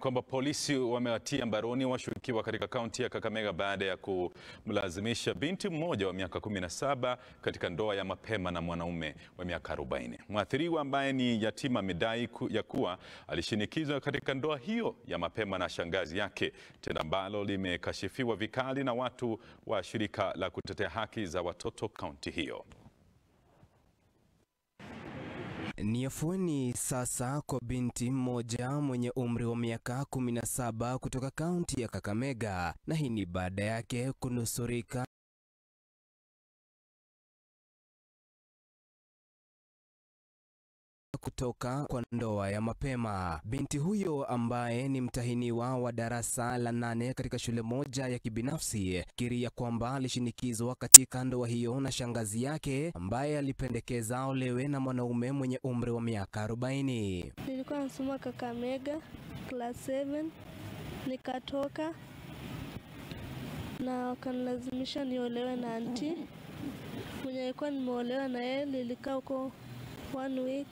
kwamba polisi wamewatia mbaroni washukiwa katika kaunti ya Kakamega baada ya kumlazimisha binti mmoja wa miaka 17 katika ndoa ya mapema na mwanaume wa miaka 40. Mwathiriwa ambaye ni yatima amedai ku, ya kuwa alishinikizwa katika ndoa hiyo ya mapema na shangazi yake, tendo ambalo limekashifiwa vikali na watu wa shirika la kutetea haki za watoto kaunti hiyo. Ni afueni sasa kwa binti mmoja mwenye umri wa miaka 17 kutoka kaunti ya Kakamega, na hii ni baada yake kunusurika kutoka kwa ndoa ya mapema. Binti huyo ambaye ni mtahiniwa wa darasa la nane katika shule moja ya kibinafsi kiria kwamba alishinikizwa katika ndoa hiyo na shangazi yake ambaye alipendekeza olewe na mwanaume mwenye umri wa miaka 40. Nilikuwa nasoma Kakamega class 7 nikatoka na wakanilazimisha niolewe na anti mwenye alikuwa nimeolewa na yeye. Nilikaa huko one week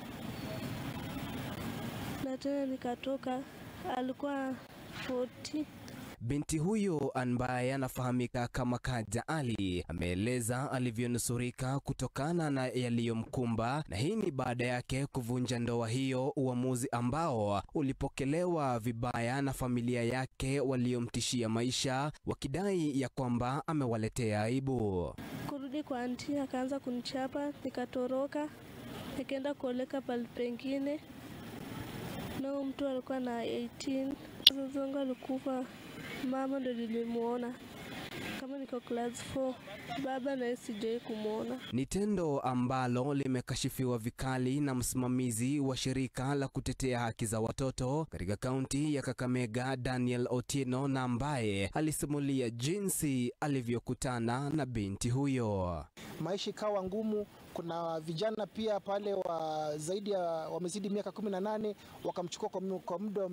na tena nikatoka, alikuwa 40. Binti huyo ambaye anafahamika kama Kaja Ali ameeleza alivyonusurika kutokana na yaliyomkumba, na hii ni baada yake kuvunja ndoa hiyo, uamuzi ambao ulipokelewa vibaya na familia yake waliomtishia maisha, wakidai ya kwamba amewaletea aibu. Kurudi kwa anti, akaanza kunichapa, nikatoroka nikaenda kuoleka pali pengine, na mtu alikuwa na 18. Wazazi wangu alikufa, mama ndo nilimuona kama niko class 4, baba naye sijai kumwona. Ni tendo ambalo limekashifiwa vikali na msimamizi wa shirika la kutetea haki za watoto katika kaunti ya Kakamega, Daniel Otieno, na ambaye alisimulia jinsi alivyokutana na binti huyo. Maisha ikawa ngumu. Kuna vijana pia pale wa zaidi ya wamezidi miaka 18 wakamchukua kwa muda wa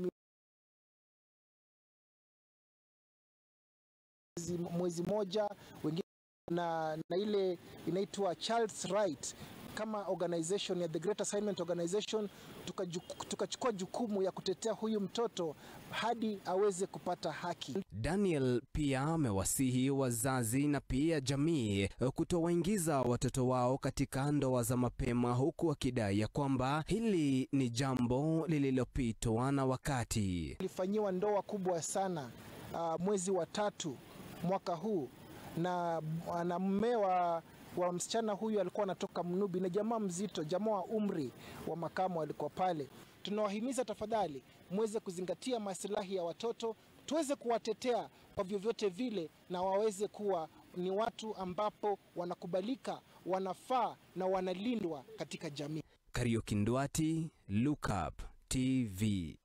mwezi moja, wengine na, na ile inaitwa Child's Right kama organization ya The Great Assignment Organization tukachukua tuka jukumu ya kutetea huyu mtoto hadi aweze kupata haki. Daniel pia amewasihi wazazi na pia jamii kutowaingiza watoto wao katika ndoa za mapema, huku akidai ya kwamba hili ni jambo lililopitwa na wakati. Ilifanyiwa ndoa kubwa sana uh, mwezi wa tatu mwaka huu na, na mme wa, wa msichana huyu alikuwa anatoka Mnubi na jamaa mzito, jamaa wa umri wa makamo alikuwa pale. Tunawahimiza tafadhali muweze kuzingatia maslahi ya watoto, tuweze kuwatetea kwa vyovyote vile, na waweze kuwa ni watu ambapo wanakubalika, wanafaa na wanalindwa katika jamii. Kariuki Ndwati, Look Up TV.